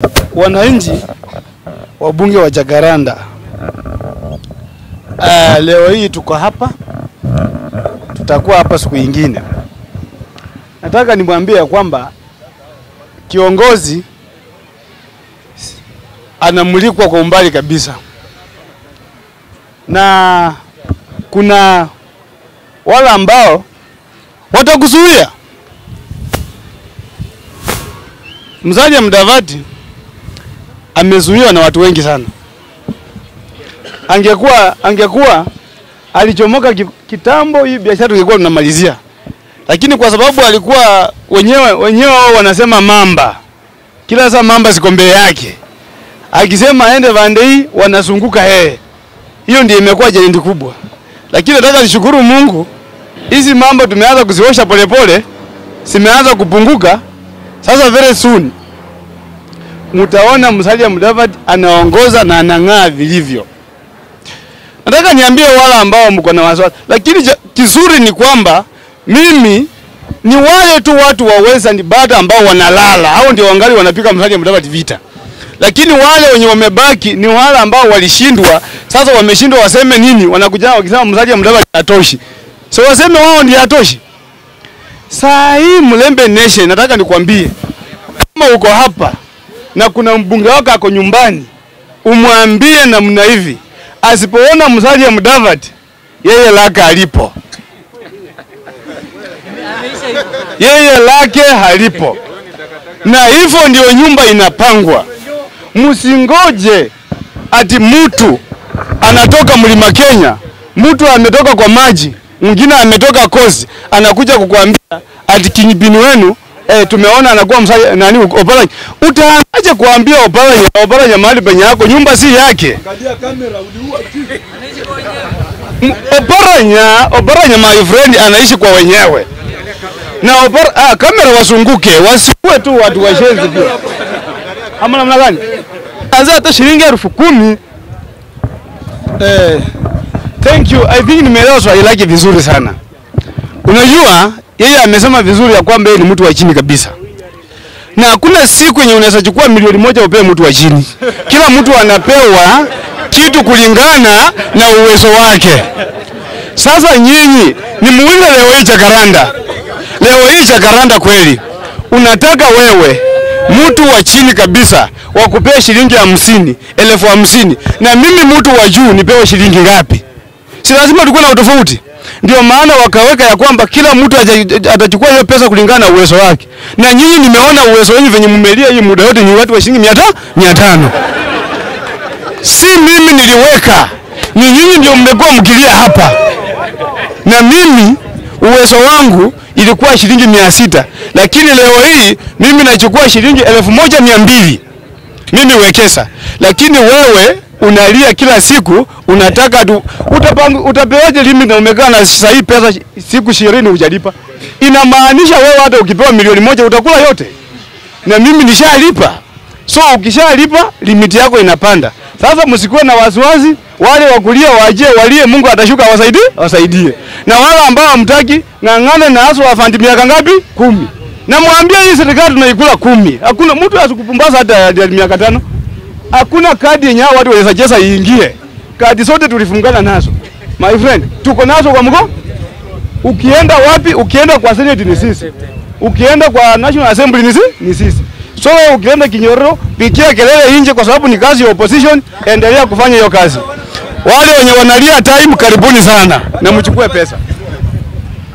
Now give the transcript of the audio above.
wananchi wabunge wa Jacaranda, uh, leo hii tuko hapa, tutakuwa hapa siku nyingine. Nataka nimwambie ya kwamba kiongozi anamulikwa kwa umbali kabisa, na kuna wale ambao watakuzuia. Musalia Mudavadi amezuiwa na watu wengi sana. Angekuwa angekuwa alichomoka ki- kitambo, hii biashara tungekuwa tunamalizia, lakini kwa sababu alikuwa wenyewe wenyewe wao wanasema mamba, kila saa mamba ziko mbele yake, akisema aende pande hii wanazunguka yeye. Hiyo ndio imekuwa jalindi kubwa, lakini nataka nishukuru Mungu, hizi mambo tumeanza kuziosha polepole, zimeanza kupunguka. Sasa very soon mtaona Musalia Mudavadi anaongoza na anang'aa vilivyo. Nataka niambie wale ambao mko na wasiwasi, lakini cha- kizuri ni kwamba mimi ni wale tu watu wa Western Bata ambao wanalala, hao ndio wangali wanapiga Musalia Mudavadi vita, lakini wale wenye wamebaki ni wale ambao walishindwa. Sasa wameshindwa, waseme nini? Wanakuja wakisema Musalia Mudavadi hatoshi, so waseme wao ndio hatoshi. Saa hii Mlembe Nation, nataka nikwambie kama uko hapa na kuna mbunge wako ako nyumbani, umwambie namna hivi, asipoona Musalia Mudavadi yeye lake alipo, yeye lake halipo, na hivyo ndio nyumba inapangwa. Msingoje ati mtu anatoka mlima Kenya, mtu ametoka kwa maji, mwingine ametoka kozi, anakuja kukuambia ati kinyipini wenu eh, tumeona anakuwa msali, nani Oparanya. Utaanzaje kuambia Oparanya, Oparanya mahali penye yako nyumba si yake? M- Oparanya, Oparanya my friend anaishi kwa wenyewe na Opara, ah, kamera wasunguke, wasiwe tu watu washenzi pia. Ama namna gani? Anza hata shilingi elfu kumi. Eh, thank you. I think nimeelewa swali lake vizuri sana. Unajua yeye amesema vizuri ya kwamba yeye ni mtu wa chini kabisa, na hakuna siku yenye unaweza chukua milioni moja upewe mtu wa chini. Kila mtu anapewa kitu kulingana na uwezo wake. Sasa nyinyi ni muulize leo hii Jacaranda, leo hii Jacaranda kweli unataka wewe mtu wa chini kabisa wakupea shilingi hamsini elfu hamsini na mimi mtu wa juu nipewe shilingi ngapi? Si lazima tukuwe na utofauti. Ndio maana wakaweka ya kwamba kila mtu aja- atachukua hiyo pesa kulingana na uwezo wake, na nyinyi nimeona uwezo wenu venye mmelia hii muda yote ni watu wa shilingi mia ta- mia tano si mimi niliweka, ni nyinyi ndio mmekuwa mkilia hapa, na mimi uwezo wangu ilikuwa shilingi mia sita lakini leo hii mimi nachukua shilingi elfu moja mia mbili mimi wekesa, lakini wewe unalia kila siku, unataka tu utapang, utapewaje limit na umekaa na sasa hii pesa siku ishirini hujalipa? Inamaanisha wewe hata ukipewa milioni moja utakula yote, na mimi nishalipa. So ukishalipa limiti yako inapanda. Sasa msikuwe na wasiwasi, wale wakulia waje walie, Mungu atashuka awasaidie, awasaidie. Na wale ambao hamtaki ng'ang'ane na asu afandi miaka ngapi? Kumi. Na mwambie hii serikali tunaikula kumi. Hakuna mtu asikupumbaza hata ya miaka tano. Hakuna kadi yenye hao watu wanaweza cheza iingie. Kadi zote tulifungana nazo. My friend, tuko nazo kwa mko? Ukienda wapi? Ukienda kwa Senate ni sisi. Ukienda kwa National Assembly ni sisi, ni sisi. So wewe ukienda Kinyororo, pikia kelele nje kwa sababu ni kazi ya opposition, endelea kufanya hiyo kazi. Wale wenye wanalia time, karibuni sana na mchukue pesa.